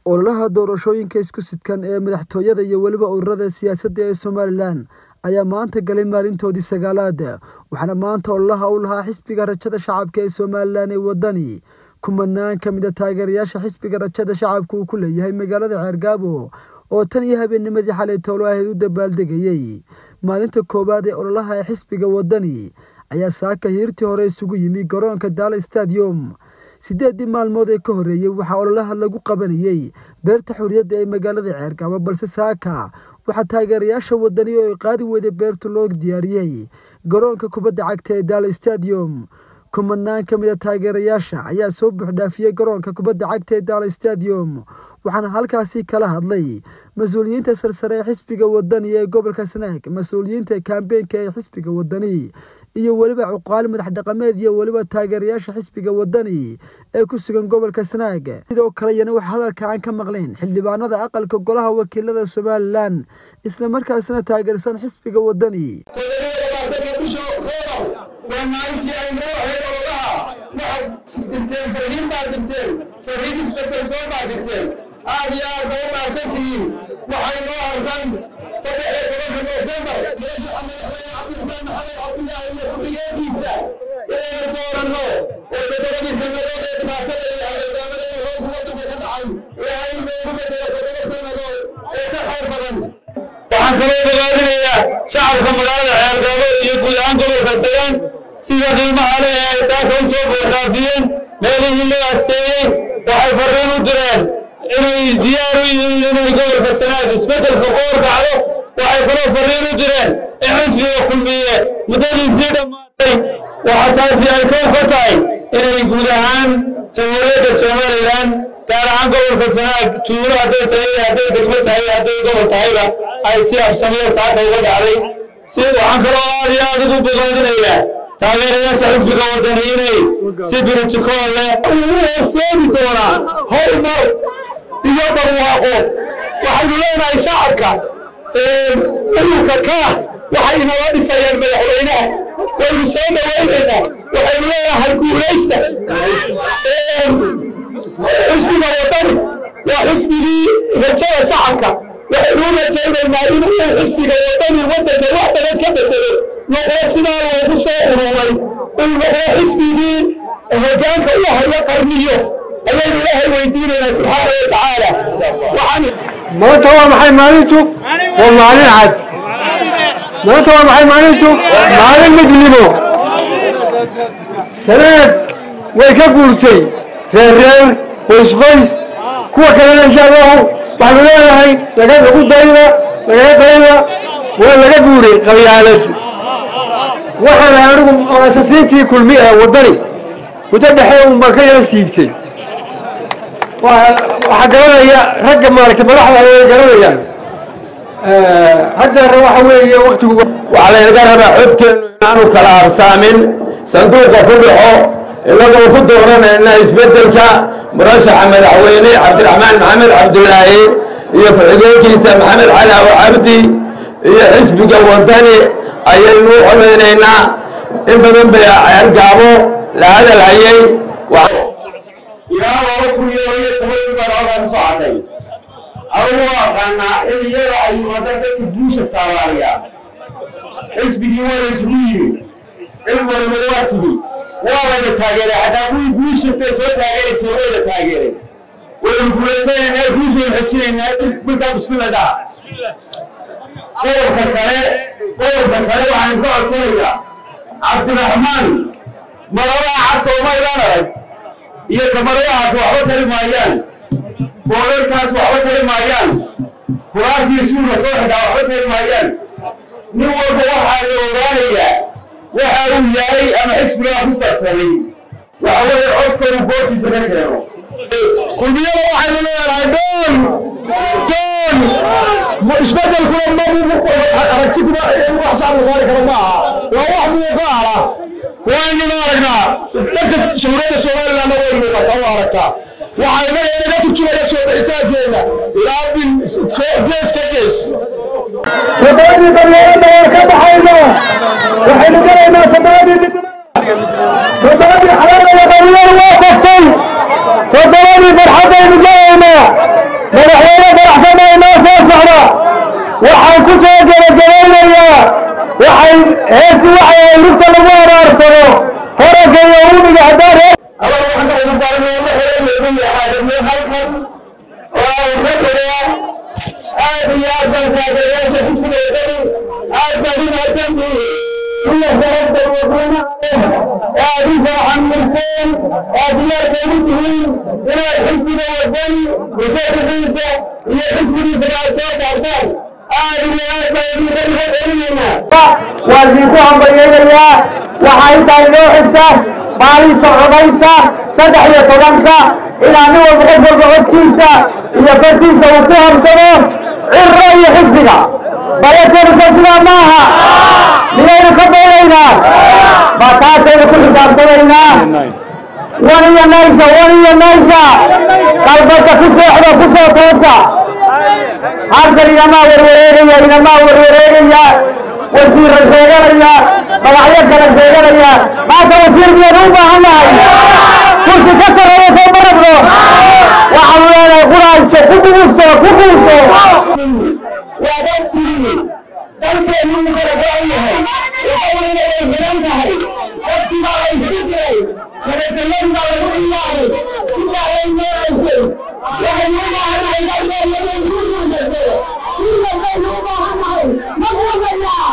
ololaha doorashooyinka isku sidkan ee madaxtooyada iyo weliba ururada siyaasadda ee somalilan ayaa maanta galay maalintoodii sagaalaad waxaana maanta ololaha u lahaa xisbiga rajada shacabka ee somalilan ee wadani kumanaan ka mid a taageerayaasha xisbiga rajada shacabka uu ku leeyahay magaalada ceergaabo oo tan iyo habeennimadii xalay toolo ahayd u dabaaldegayey maalinta koowaad ee ololaha ee xisbiga wadani ayaa saaka hiirtii hore isugu yimi garoonka daala stadium siddeeddii maalmood ee ka horreeyey waxaa ololaha lagu qabanayey beerta xuriyadda ee magaalada ceergaabo balse saaka waxaa taageerayaasha wadani oo ay qaadi weyday beertu loo diyaariyey garoonka kubadda cagta ee daala stadium kumanaan ka mid a taageerayaasha ayaa soo buuxdhaafiyey garoonka kubadda cagta ee daala stadium waxaana halkaasi kala hadlay mas-uuliyiinta sarsare ee xisbiga wadani ee gobolka snaag mas-uuliyiinta kaambeenka ee xisbiga wadani iyo weliba cuqaal madax dhaqameed iyo weliba taageerayaasha xisbiga wadani ee ku sugan gobolka snaag sidoo kaleyana wax hadalka aan ka maqlayn xildhibaanada aqalka golaha wakiilada somalilan islamarkaasina taageersan xisbiga wadani waa maalintii ay noo ahayd ololaha waxaad dirteen fariin baad dirteen fariin isbedeldoon baad dirteen aad iyo aad ba u maadsantihiin waxay noo harsan saddex iyo tobanka noofembar madaxweyne cabdiraxmaan maxamed cabdilaahi iyo ku-xigeenkiisa inaynu dooranno oo toddobadii sannadood ee dhibaatada iyo hagardaamada ee roobku waddanka ka dhacay ilaahay noogu bedelo toddoba sannadood oo ka khayr badan waxaan kaloo bogaadinayaa shacabka magaalada ceergaabo iyo guud ahaan gobolka sagaan sida qiimaha leh ee ay saaka u soo buuxdaafiyeen meelihii loo asteeyey waxay farriin u direen inay diyaar u yihiin inay gobolka sanaag isbeddelka qoor kacdo waxay kaloo farriin u direen in xisbiga kulmiye muddadiisii dhammaatay waxa taasi ay kow ka tahay inay guud ahaan jamhuuriyadda somalilan gaar ahaan gobolka sanaag tuulo hadday tahay hadday degmo tahay hadday gobol tahayba ay si absamiyo saaka uga dhacday si waxaan kaloo aad iyo aad ugu bogaadinayaa taageerayaasha xisbiga wadani inay si biritokool leh ugu horseedi doonaa horumar iyo barwaaqo waxaynu leenahay shacabka ururka kaa waxay inala dhisayaan madaxweynaha waynu soo dhawaynaynaa waxaynu leenahay guulaysta xisbiga wadani waa xisbigii rajada shacabka waxaynu u rajaynaynaa inuu xisbiga wadani waddanka wax badan ka bedelo noqdo sidaa loogu soo ururay uu noqdo xisbigii hoggaanka u hayo qarniyo ayaynu ilaahay weydiinaynaa subxaana wa tacaala waxaan maanta waa maxay maalintu waa maalin cad maanta waa maxay maalintu maalin midnimo sanaad way ka guurtay reerreer qoysqoys kuwa kalena insha allahu waxaanu leenahay laga lagu dayda lagaga dayda waa laga guuray qabyaalad waxaan ahay anigu asasiintii kulmi ee waddani muddo dhexe uu marka yala siibtay waxaa garanaya ragga maaragtay madaxda ay garanayaan haddeera waxa weeye waktigu waxaa laynaga rabaa codkeennu inaanu kala habsaamin sanduuqa ku dhaxo inagoo ku dooranayna isbeddelka murashaxa madaxweyne cabdiraxmaan maxamed cabdulaahi iyo ku-xigeenkiisa maxamed cali abu cabdi iyo xisbiga wadani ayaynu u colaynaynaa in badan bay ceergaabo la hadal hayay ilaa laba kun iyo iyo tobankii baan halkan soo cadday adugu aqaanaa xilliyada ay yimaadaan dadka guusha saabaaliya xisbigii waa la isugu yimi cid walba waa timi waa layna taageeray xataa kuwii guushintay soo taageeri jiray wayna taageereen waynu guulaysanaynaa guushaynu xejinaynaa markaa bismillah dhaha qodobka kale qodobka kale waxaan ka codsanayaa cabdiraxmaan maladaa cad soomaydaan arag iyo kamaradahaas waxba tari maayaan boorarkaas waxba tari maayaan kuraasii suuga soo xidhaa waxba tari maayaan nin walba waxaa la ogaanayaa waxa uu yahay ama xisbigaa ku darsaday waxa weeye codkanu goortiisa ka keeno kulmiyada waxaynu leedahay doon doon isbedelkuna ma aragti kuma wax saar la saari karo ma aha waa wax muuqaala waynu aragnaa dadka jamhuuriyadda somalilandna way muuqataa u aragtaa waxaa inaga inaga turjumaya soo bixitaankeena ilaa bil gees ka gees toddobadii qabyaalada waa ka baxayna waxaynu galaynaa toddobadii toddobadii xalaala qabyaalada waa koftay toddobadii farxadaynu galaynaa aniga haddaan reer أنا waxaan ka cusub daarnay ma xereeyay xaadirnay halkan oo aan ka xidhaa aad iyo aad baan taageerayaasha xisbiga wadani aad baad u mahadsantihiin kuwa sababta wadana aad u faraxamirteen aad diyaar bay u tihiin inaad xisbiga wadani musharaxiisa iyo xisbigiisa aad soo saartaan aad iyo aad baan idinka dhiga celinaynaa waa idinku hambalyaynayaa waxaa intaa inoo xigta maalinta codaynta saddex iyo tobanka inaa nin walba qof walba codkiisa iyo fartiisa uu ku habsado cirro iyo xisbiga bayatanisa sidaa maaha miyaynu ka baynaynaa ma taasaynu ku xisaabtamaynaa wan iyo naysa wan iyo naysa qalbada ku seexda ku soo toosa halkan inamaa warwareegaya inamaa warwareegaya wasiirra sheeganaya magacyo kale sheeganaya maanta wasiir miyaynu u baahan nahay kursi ka sarreeya soo ma rabno waxaanu leenahay quraanjo ku buuso ku buuso waa dad kuliyey dalkeenu u kala go-an yahay waxaweyna way xiran tahay dadkii baa la isku diray nabadgelyan baa lagu ilaahay sidaa lay noocaysay waxaynu u baahannahay dalkeenu inay ku guulayso sidan baynu u baahannahay ma guudayaa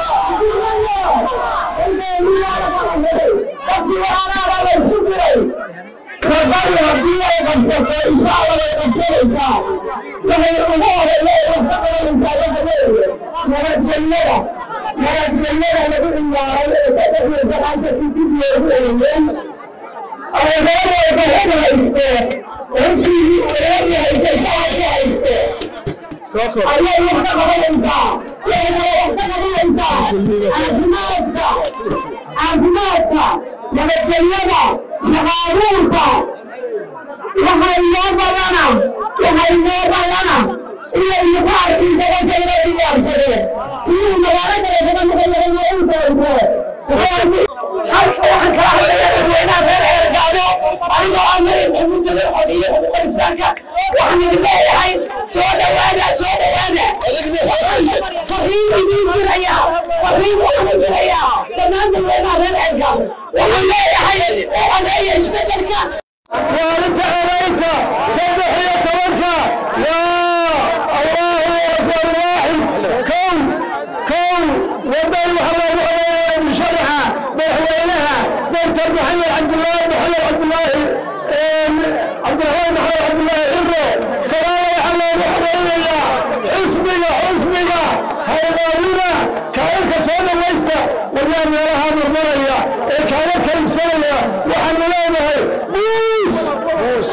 dalkeenu yaa la kala xiray dadkii walaalaabaa la isku diray rabay haddii ay qabsato insha allah way qabsanaysaa waxay ugu horeeya wax ka qabanaysaa waxa weeye nabadgelyada nabadgelyada lagu ciyaaray ee saddex iyo sagaashan dib loogu eegeen awoodooda hel hayste heshiigii wareegi hayste shacabki hayste ayay wax ka qabanaysaa waxayna wax ka qabanaysaa caafimaadka caafimaadka nabadgelyada shaqaabuurka waxay noo badana waxay noo badana iyo imuqaarkiisa dadkayna diyaarsadeen inuu magaalo kale kaga noqonayo u doonto halka waxaan kala hadlaya dadweynaha reer xeergaado anigoo aan marin xumuudada xodiyo xuquuqa islaamka waxaan idin leeyahay soo dhawaada soo dhawaada fariin idiin diraya fariin waxaan u diraya dhammaan dadweynaha reer xeergaado waxaan leeyahay oo codeeya isbedelka maalinta codaynta saddex iyo tobanka yaa allahu akbar waaxid kow kow wadan waxaa loogu codeeyay musharaxa madaxweynaha doctor maxamed cabdulaahi maxamed cabdulaahi cabdiraxmaan maxamed cabdulaahi ciro sagaala waxaa loogu codeynayaa xusbiga xusbiga haydaadina kaalinka soo dhawaysta waryaa meelaha murmaraya ee kaaga kalimsanaya waxaanu leenahay buus buus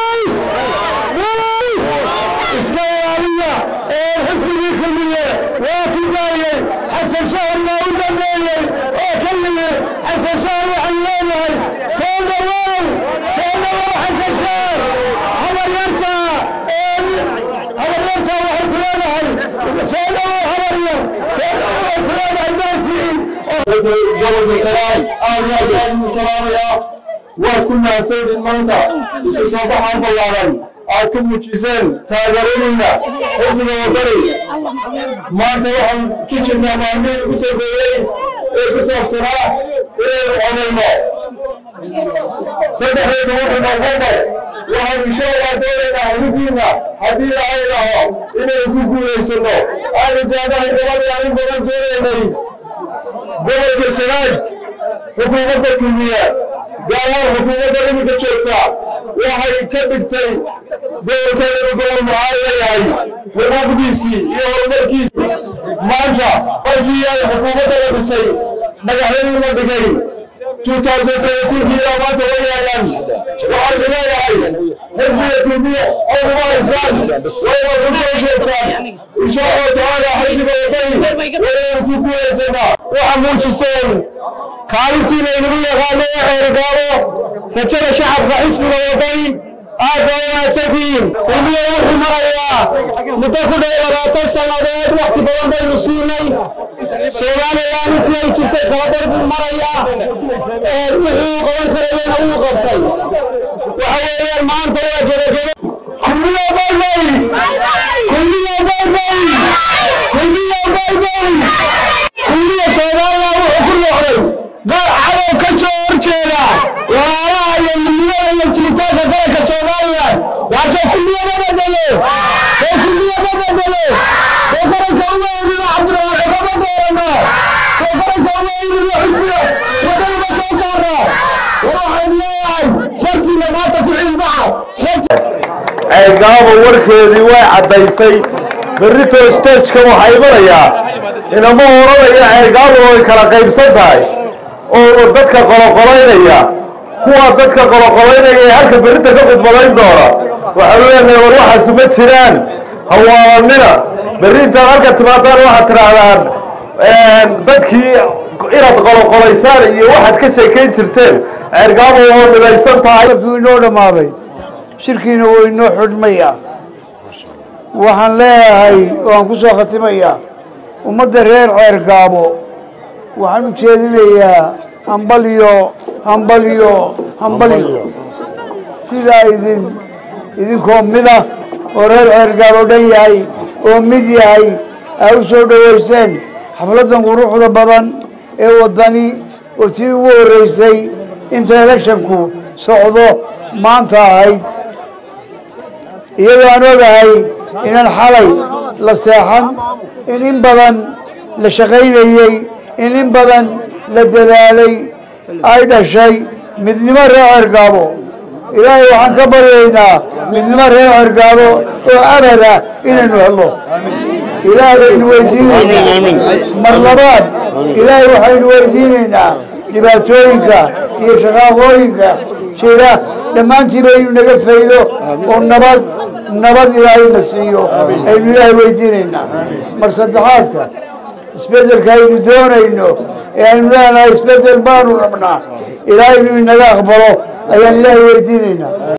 buus iska ilaaliya ee xisbigii kulmiye waa ku daayey xasan shaharna u dambeeyey oo ka yimi xasan shahar waxaanu leenahay soo dhawow soo dhawow xasan shahar habaryarta habaryarta waxay ku leenahay soo dhawow habaryar soo dhawow ay ku leenahay maasiin gobolka salaam aad iyo aad baan idin salaamayaa waad ku mahadsanidin maanta isu soo baxaan ballaaran aad ku muujiseen taageeradiina xubniga wadani maanta waxaan ku jirnaa maalmihii ugu dambeeyey ee ku saabsanaa inaynu codayno saddex iyo tobanka noofembar waxaan insha allah doonaynaa xuduudiina haddii ilaahay dhaho inaynu ku guulaysano aanu gaadahay gabadii aan in badan doonaynay gobolka sanaag xukuumadda kulmiye gaar ahaan xukuumadda iminka joogta waxay ka dhigtay gobolkan inuu gobol mucaarida yahay xuquuqdiisii iyo horumarkiisii maanta markii ay xukuumadda la dhisay madaxweynihii la dhigay 2017 ilaa maanta way yaalaan waxaynu leeyahay xisbiga kulmiye oo kuma haysaan wayna ku soo sheegtaan insha allahu tacaala xisbiga wadani waynu ku guulaysanaa waxaa muujiseen kaalintiina inagu yaqaano ee xeergaabo rajada shacabka xisbiga wadani aad baa u mahadsantihiin kulmiye wuxuu marayaa muddo ku dhow labaatan sannadood wakhti badan baynu siinay soomaaliland intii ay jirtay kala dar buu marayaa wixii uu qaban karayena wuu qabtay waxa weeyaan maanta waa gebagebe kulmiye baybay kulmiye baybay kulmiye baybay kulmiye soomaaliya wuxuu ku noqday qaar cadow ka soo horjeeda ceergaabo warkeedii way caddaysay berrito stageka waxaa imanayaa inama oranaya ceergaabo way kala qaybsan tahay oo dadka qoloqolaynaya kuwa dadka qoloqolaynaya ee halka berrinta ka khudbadayn doona waxaanu leenahay war waxaasu ma jiraan hawaalanina berri intaad halka timaadaan waxaad tidhaahdaan dadkii inaad qoloqolaysaan iyo waxaad ka sheekayn jirteen ceergaabo oo midaysan tahay kuu inoo dhammaaday shirkiina wuu inoo xudhmaya waxaan leeyahay waan ku soo khatimayaa ummadda reer ceergaabo waxaan u jeedinayaa hambaliyo hambaliyo hambaliyo sidaa idin idinkoo mida oo reer ceergaabo dhan yahay oo mid yahay aa u soo dhowayseen xafladdan quruxda badan ee waddani oo tii ugu horreysay inta electionku socdo maanta ahayd iyadoo aan ogahay inaan xalay la seexan in in badan la shaqaynayey in in badan la dadaalay ay dhashay midnimo reer cergaabo ilaahay waxaan ka baryaynaa midnimo reer cergaabo oo abada inaynu helno ilaahay baynu weydiinaynaa mar labaad ilaahay waxaynu weydiinaynaa dhibaatooyinka iyo shaqaaqooyinka jira dhammaantiiba inuu naga faydo oo nabad nabad ilaahayna siiyo aynu ilaahay weydiinaynaa mar saddexaadka isbeddelka aynu doonayno ee aynu leenahay isbeddel baanu rabnaa ilaahay inuu inaga aqbalo ayaan ilaahay weydiinaynaa